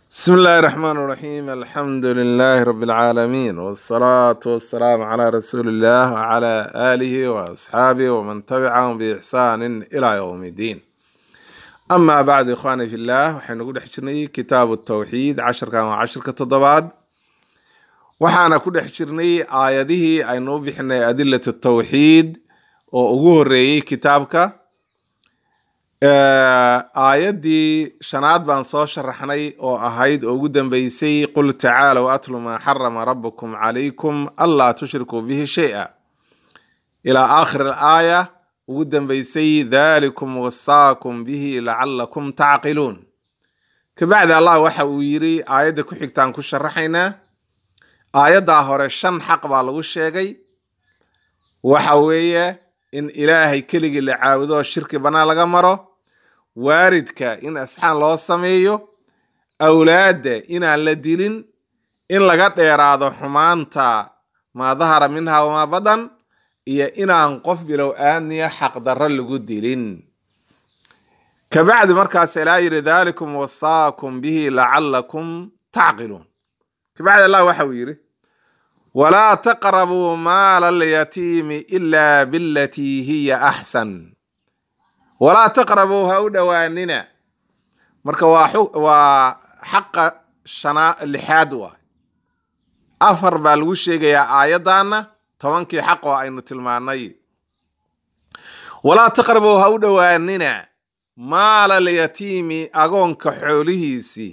بسم الله الرحمن الرحيم الحمد لله رب العالمين والصلاة والسلام على رسول الله وعلى آله وأصحابه ومن تبعهم بإحسان إلى يوم الدين أما بعد إخواني في الله وحين نقول حجرني كتاب التوحيد عشر كان وعشر كتضباد وحانا كل حجرني آياته أي نوبحنا أدلة التوحيد وأقوه الرئي كتابك aayaddii shanaad baan soo sharaxnay oo ahayd oo ugu dambeysay qul tacaalow atlu maa xarama rabukum calaykum anlaa tushrikuu bihi shay-a ilaa aakhir alaaya ugu dambeysay dhalikum wasaakum bihi lacalakum tacqiluun kabacdi allah waxa uu yiri aayadda ku xigtaan ku sharaxaynaa aayaddaa hore shan xaq baa lagu sheegay waxa weeye in ilaahay keligii la caabudo oo shirki bannaan laga maro waaridka in asxaan loo sameeyo awlaadda inaan la dilin in laga dheeraado xumaanta maa dahara minha wamaa badan iyo inaan qof bilow aadniya xaqdarro lagu dilin kabacdi markaas ilaa yidhi dhalikum wasaakum bihi lacalakum tacqiluun kabacdi allah waxa uu yidhi walaa taqrabuu maala alyatiimi ila bilatii hiya axsan walaa taqrabuu ha u dhowaanina marka waa waa xaqa shanaa lixaad waay afar baa lagu sheegayaa aayaddaana tobankii xaq oo aynu tilmaanay walaa taqrabuu ha u dhowaanina maala alyatiimi agoonka xoolihiisii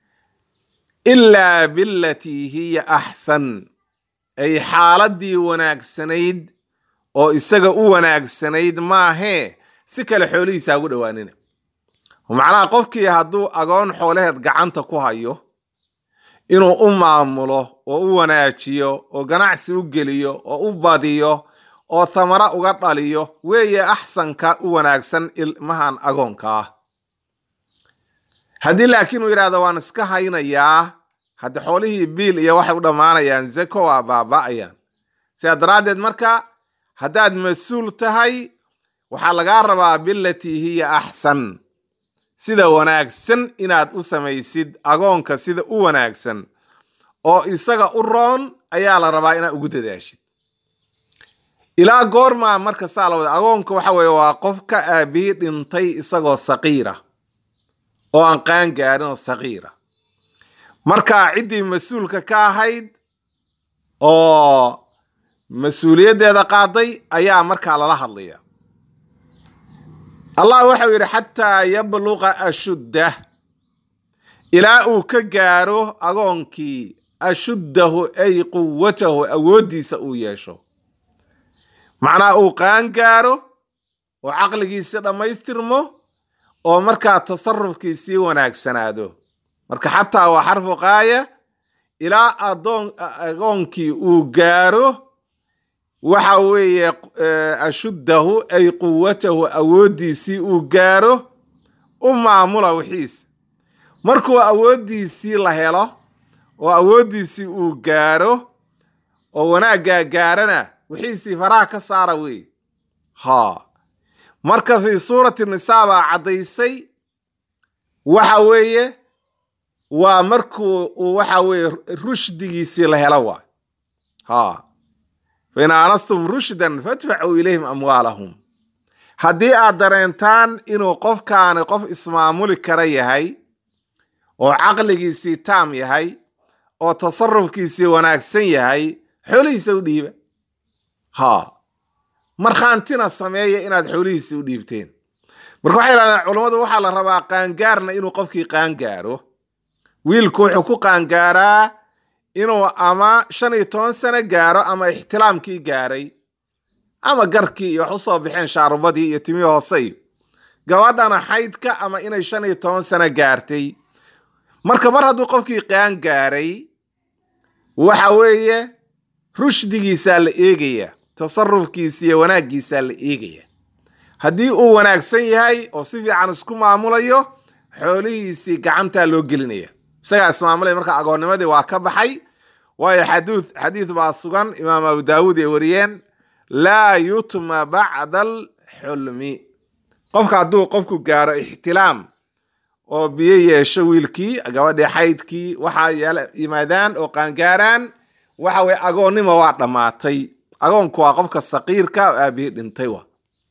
ilaa bilatii hiya axsan ay xaaladii wanaagsanayd oo isaga u wanaagsanayd maahee si kale xoolihiisa hagu dhowaanina macnaha qofkii hadduu agoon xoolaheed gacanta ku hayo inuu u maamulo oo u wanaajiyo oo ganacsi u geliyo oo u badiyo oo thamara uga dhaliyo weeye axsanka u wanaagsan ilmahan agoonka ah haddii laakiin uu yidhahdo waan iska haynayaa hadda xoolihii biil iyo waxay u dhammaanayaan zeko waa baaba'ayaan sidaa daraaddeed marka haddaad mas-uul tahay waxaa lagaa rabaa bilatii hiya axsan sida wanaagsan inaad u samaysid agoonka sida u wanaagsan oo isaga u roon ayaa la rabaa inaad ugu dadaashid ilaa goormaa marka saa la wada agoonka waxa weeye waa qof ka aabihii dhintay isagoo saqiira oo aan qaan gaarin oo saqiira marka ciddii mas-uulka ka ahayd oo mas-uuliyaddeeda qaaday ayaa markaa lala hadlaya allah waxau yidhi xataa yabluqa ashuddah ilaa uu ka gaaro agoonkii ashuddahu ay quwatahu awooddiisa uu yeesho macnaha uu qaan gaaro oo caqligiisi dhammaystirmo oo markaa tasarufkiisii wanaagsanaado marka xataa waa xarfu qaaya ilaa adoon agoonkii uu gaaro waxa weeye ashuddahu ay quwatahu awooddiisii uu gaaro u maamula wixiisa markuu awooddiisii la helo oo awooddiisii uu gaaro oo wanaaggaa gaarana wixiisii faraha ka saara wey ha marka fii suurati nisaa baa caddaysay waxa weeye waa markuu uu waxa weeye rushdigiisii la helo waay ha fain aanastum rushdan fadfacuu ilayhim amwaalahum haddii aad dareentaan inuu qofkaani qof ismaamuli kara yahay oo caqligiisii taam yahay oo tasarufkiisii wanaagsan yahay xoolihiisa u dhiiba ha markhaantina sameeya inaad xoolihiisii u dhiibteen marka waxay yidhahdeen culummadu waxaa la rabaa qaangaarna inuu qofkii qaangaaro wiilku wuxuu ku qaangaaraa inuu ama shan iyo toban sano gaaro ama ixtilaamkii gaaray ama garkii iyo wax usoo baxeen shaarubadii iyo timii hoose iyo gabadhana xaydka ama inay shan iyo toban sano gaartay marka mar hadduu qofkii qaan gaaray waxa weeye rushdigiisaa la eegaya tasarufkiisa iyo wanaaggiisaa la eegaya haddii uu wanaagsan yahay oo si fiican isku maamulayo xoolihiisii gacantaa loo gelinaya isagaa ismaamulaya marka agoonnimadii waa ka baxay waayo xaduu xadiid baa sugan imaam abu daawuud ay wariyeen laa yutma bacda alxulmi qofka hadduu qofku gaaro ixtilaam oo biyo yeesho wiilkii gabadhii xaydkii waxaa yimaadaan oo qaangaaraan waxa weye agoonnimo waa dhammaatay agoonku waa qofka saqiirka oo aabihii dhintay wa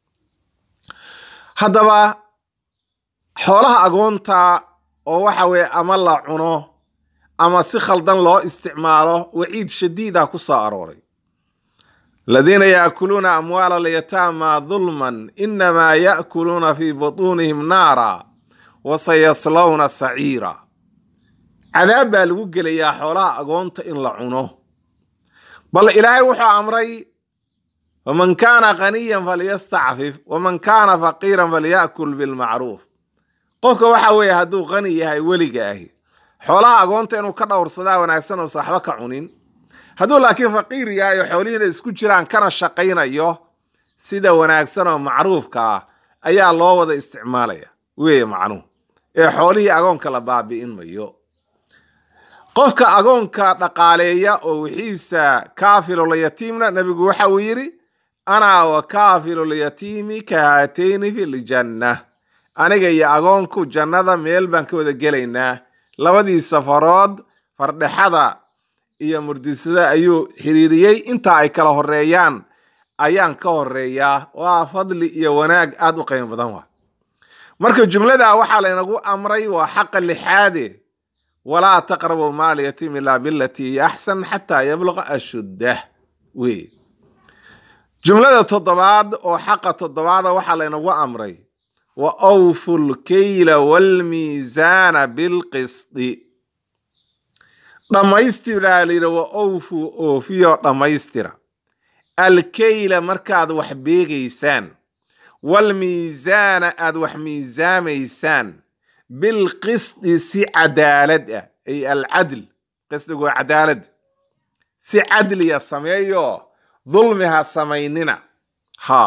haddaba xoolaha agoonta oo waxa weye ama la cuno ama si khaldan loo isticmaalo waciid shadiida ku soo arooray aladiina yaakuluuna amwaala alyataama dulman inamaa yaakuluuna fi butuunihim naara wasayaslawna saciira cadaab baa lagu gelayaa xoolaha agoonta in la cuno bal ilaahay wuxuu amray waman kaana qaniyan falyastacfif waman kaana faqiiran falyakul bilmacruuf qofka waxa weeye hadduu qani yahay weliga ahi xoolaha agoonta inuu ka dhowrsadaa wanaagsan uusa waxba ka cunin hadduu laakiin faqiir yahay oo xoolihiina isku jiraan kana shaqaynayo sida wanaagsan oo macruufka ah ayaa loo wada isticmaalaya weeye macnuhu ee xoolihii agoonka la baabi'in mayo qofka agoonka dhaqaaleeya oo wixiisa kaafilulyatiimna nebigu waxa uu yidhi ana wa kaafilulyatiimi ka haatayni fi ljanna aniga iyo agoonku jannada meel baan ka wada gelaynaa labadii safarood fardhexada iyo murdisada ayuu xiriiriyey intaa ay kala horeeyaan ayaan ka horeeyaa waa fadli iyo wanaag aada u qiimo badan wa marka jumlada waxaa laynagu amray waa xaqa lixaade walaa taqrabu maal yatiim ilaa bilatii hiya axsan xataa yabluqa ashuddah wey jumlada toddobaad oo xaqa toddobaada waxaa laynagu amray wa awfu lkeyla waalmiisaana bilqisdi dhammaystiraa layidhi wa awfu oofiyo dhammaystira alkeyla markaad wax beegaysaan waalmiisaana aad wax miisaamaysaan bilqisdi si cadaalad ah ay alcadl qisdigu waa cadaalad si cadliya sameeyo dulmi ha samaynina ha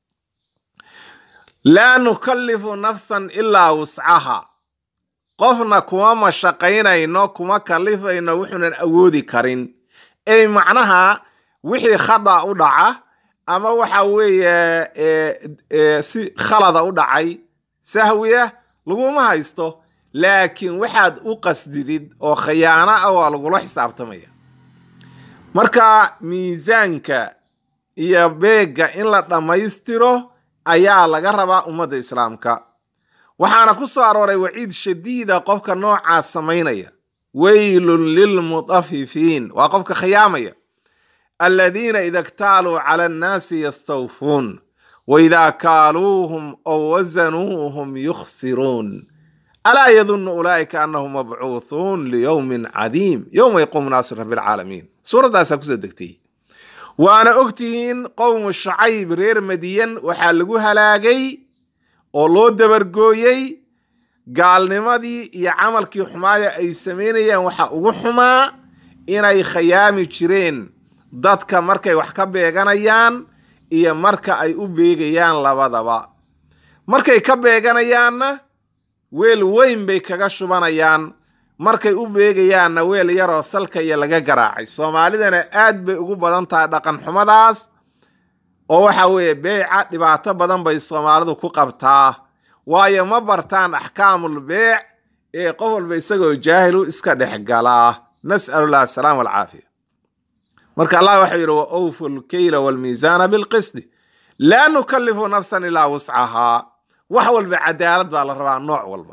laa nukallifu nafsan ilaa wuscaha qofna kuma mashaqaynayno kuma kalifayno wuxuunan awoodi karin ey macnaha wixii khada u dhaca ama waxa weeye si khalada u dhacay sahwiya laguma haysto laakiin waxaad u qasdidid oo khiyaano ah waa lagula xisaabtamaya marka miisaanka iyo beegga in la dhammaystiro ayaa laga rabaa ummadda islaamka waxaana ku soo arooray waciid shadiida qofka noocaas samaynaya weylun lilmutafifiin waa qofka khiyaamaya aladiina ida ktaaluu cala annaasi yastawfuun waidaa kaaluuhum ow wasanuuhum yukhsiruun alaa yadunnu ulaa'ika annahum mabcuuthuun liyowmin cadiim yowma yaquumu naasu rabbi alcaalamiin suuraddaasaa kusoo degtay waana ogtihiin qowmu shacayb reer madiyan waxaa lagu halaagay oo loo dabargooyey gaalnimadii iyo camalkii xumaaya ay samaynayaan waxa ugu xumaa inay khayaami jireen dadka markay wax ka beeganayaan iyo marka ay u beegayaan labadaba markay ka beeganayaanna weel weyn bay kaga shubanayaan markay u beegayaanna weel yaroo salka iyo laga garaacay soomaalidana aad bay ugu badan tahay dhaqan xumadaas oo waxa weeye beeca dhibaato badan bay soomaalidu ku qabtaa waayo ma bartaan axkaamul beec ee qof walba isagoo jaahilu iska dhex galaa nas'alullah asalaam walcaafiya marka allah waxau yidhi wa awfu lkeyla waalmiisaana bilqisdi laa nukallifu nafsan ilaa wuscahaa wax walba cadaalad baa la rabaa nooc walba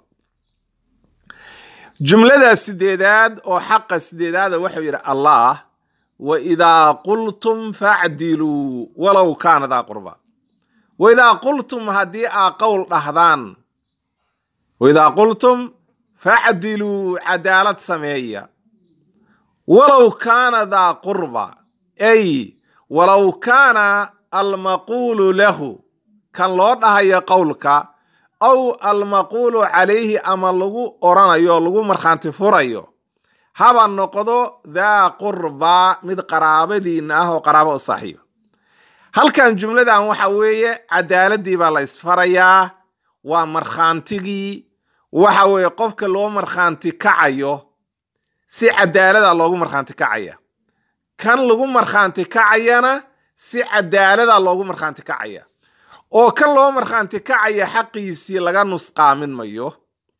jumlada sideedaad oo xaqa sideedaada waxau yidhi allah wa idaa qultum facdiluu walow kaana daa qurba wa idaa qultum haddii aa qowl dhahdaan wa idaa qultum facdiluu cadaalad sameeya walow kaana daa qurba ay walow kaana almaquulu lahu kan loo dhahayo qowlka aw almaquulu calayhi ama lagu oranayo lagu markhaanti furayo haba noqdo daa qurbaa mid qaraabadiina ah oo qaraabo u saaxiiba halkan jumladan waxa weeye cadaaladii baa la isfarayaa waa markhaantigii waxa weeye qofka loo markhaanti kacayo si cadaalada loogu markhaanti kacaya kan lagu markhaanti kacayana si cadaalada loogu markhaanti kacaya oo kan loo markhaanti kacaya xaqiisii laga nusqaamin mayo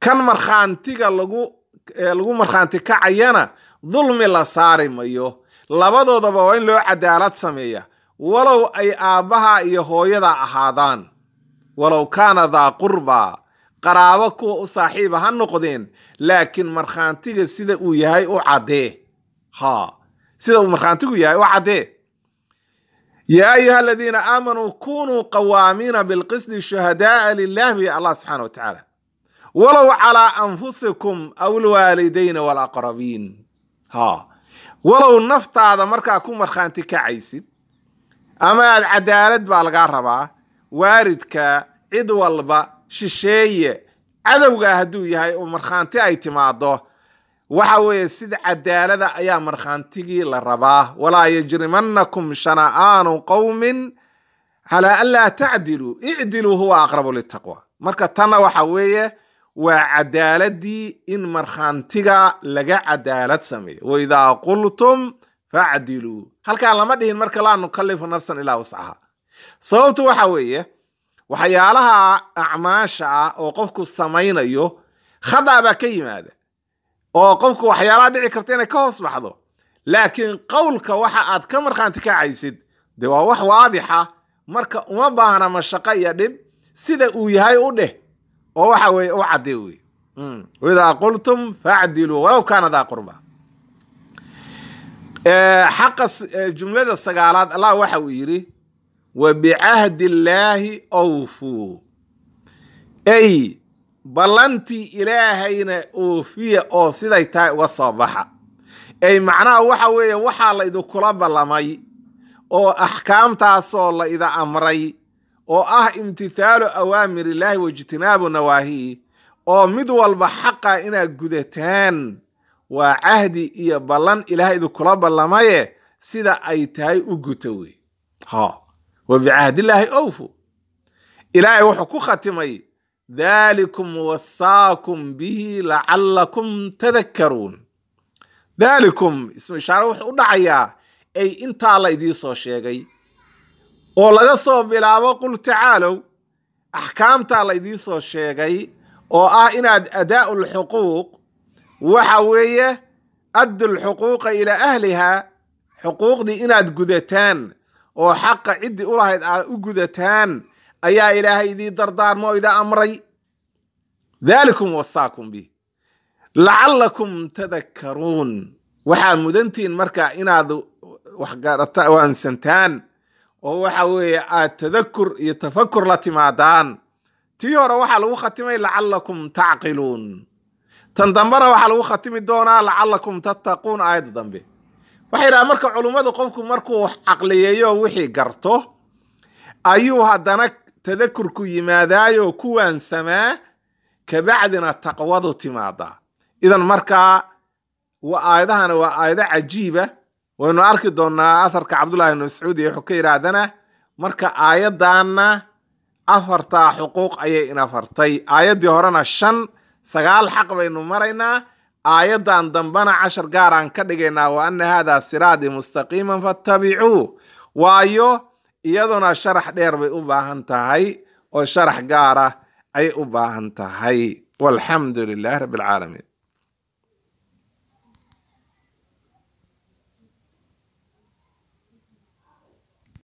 kan markhaantiga lagu lagu markhaanti kacayana dulmi la saari mayo labadoodaba waa in loo cadaalad sameeya walow ay aabbaha iyo hooyada ahaadaan walow kaana daa qurbaa qaraabo kuwa u saaxiiba ha noqdeen laakiin markhaantiga sida uu yahay u caddee ha sida uu markhaantigu yahay u caddee yaa ayuha aladiina aamanuu kunuu qawaamiina bilqisdi shuhadaaa lilah bi allah subxaana wa tacaala walow calaa anfusikum aw lwaalidayna walaqrabiin ha walow naftaada markaa ku markhaanti kacaysid ama aad cadaalad baa lagaa rabaa waaridka cid walba shisheeye cadowgaa hadduu yahay oo markhaanti ay timaado waxa weeye sida cadaalada ayaa markhaantigii la rabaa walaa yajrimanakum shana'aanu qowmin calaa an laa tacdiluu icdiluu huwa aqrabu litaqwa marka tanna waxa weeye waa cadaaladii in markhaantiga laga cadaalad sameeyo waidaa qultum facdiluu halkaa lama dhihin marka laa nukalifu nafsan ilaa wascaha sababtu waxa weeye waxyaalaha acmaasha ah oo qofku samaynayo khada baa ka yimaada oo qofku waxyaalaha dhici karta inay ka hoos baxdo laakiin qowlka waxa aad ka markhaanti kacaysid de waa wax waadixa marka uma baahna mashaqo iyo dhib sida uu yahay u dheh oo waxa weye u cadde wey idaa qultum facdiluu walow kaana daa qurba xaqa jumlada sagaalaad allah waxa uu yidhi wa bicahdi illaahi awfuu ay ballantii ilaahayna oofiya oo siday tahay uga soo baxa ay macnaha waxa weeye waxaa la idinkula ballamay oo axkaamtaasoo la ida amray oo ah imtithaalu awaamir illaahi waijtinaabu nawaahihi oo mid walba xaqa inaad gudataan waa cahdi iyo ballan ilaahay idinkula ballamaye sida ay tahay u guta wey ha wa bicahdillaahi owfu ilaahay wuxuu ku khatimay dhalikum wasaakum bihi lacalakum tadakkaruun dhalikum ismu ishaare wuxuu u dhacayaa ay intaa la idiin soo sheegay oo laga soo bilaabo qul tacaalow axkaamtaa la idiin soo sheegay oo ah inaad adaa'u lxuquuq waxa weeye addu lxuquuqa ilaa ahliha xuquuqdii inaad gudataan oo xaqa ciddii u lahayd aad u gudataan ayaa ilaahay idii dardaarmo oo ida amray dhalikum wasaakum bih lacalakum tadakkaruun waxaa mudantihiin marka inaad waxgarata waansantaan oo waxa weeye aad tadakur iyo tafakur la timaadaan tii hore waxaa lagu khatimay lacalakum tacqiluun tan dambena waxaa lagu khatimi doonaa lacalakum tattaquun aayadda dambe waxay yidhaha marka culummadu qofku markuu caqliyeeyo wixii garto ayuu haddana tadakurku yimaadaayo ku waansamaa kabacdina taqwadu timaadaa idan markaa aayadahana waa aayado cajiiba waynu arki doonaa atharka cabdullahi ibn mascuud iyo wuxuu ka yidhaahdana marka aayaddaanna afartaa xuquuq ayay inafartay aayaddii horena shan sagaal xaq baynu maraynaa aayaddan dambena cashar gaaraan ka dhigaynaa wa ana haadaa siraadii mustaqiiman fattabicuu waayo iyaduna sharax dheer bay u baahan tahay oo sharax gaara ay u baahan tahay walxamdu lilahi rabbi alcaalamiin